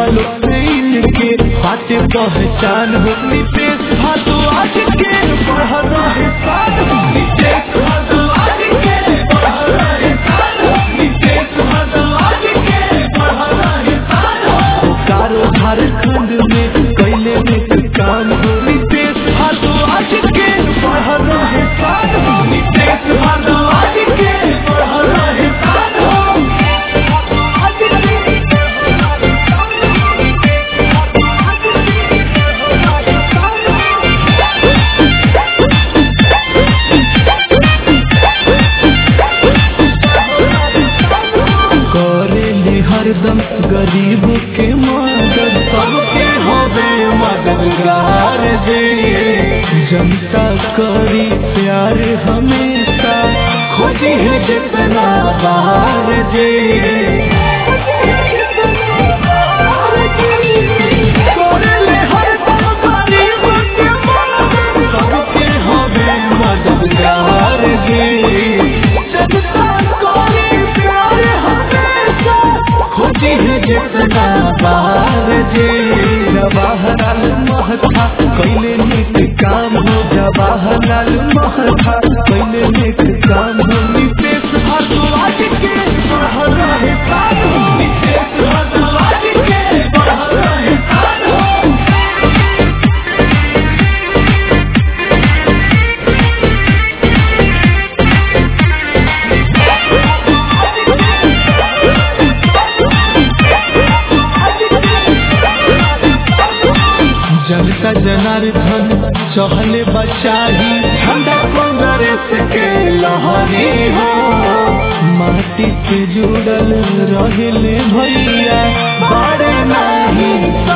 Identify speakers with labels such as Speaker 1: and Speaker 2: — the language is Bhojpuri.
Speaker 1: वालों से इनके बातें पहचान हो नितेश भारद्वाज के बढ़ रहे साथ नितेश भारद्वाज के बढ़ रहे साथ नितेश भारद्वाज के बढ़ रहे साथ बोकारो झारखंड में कैले में काम हो नितेश भारद्वाज के बढ़ रहे साथ नितेश भारद्वाज के बढ़ रहे साथ करेली हरदम गरीब के मदद सबके होवे मददगार दे जनता करी प्यार हमेशा खोजी है जितना बाहर दे करेली हरदम गरीब के मदद सबके होवे मददगार दे जनता करी प्यार हमेशा खोजी है जितना बाहर जे जवाहरलाल महथा कैले निक काम हो जवाहरलाल महथा कैले निक काम हो नितेश भारद्वाज के बढ़ रहे साथ नितेश भारद्वाज के बढ़ रहे साथ जनता जनार्दन चहले बचाही झंडा कांग्रेस के लहरी हो माटी से जुड़ल रहले भैया बड़े नहीं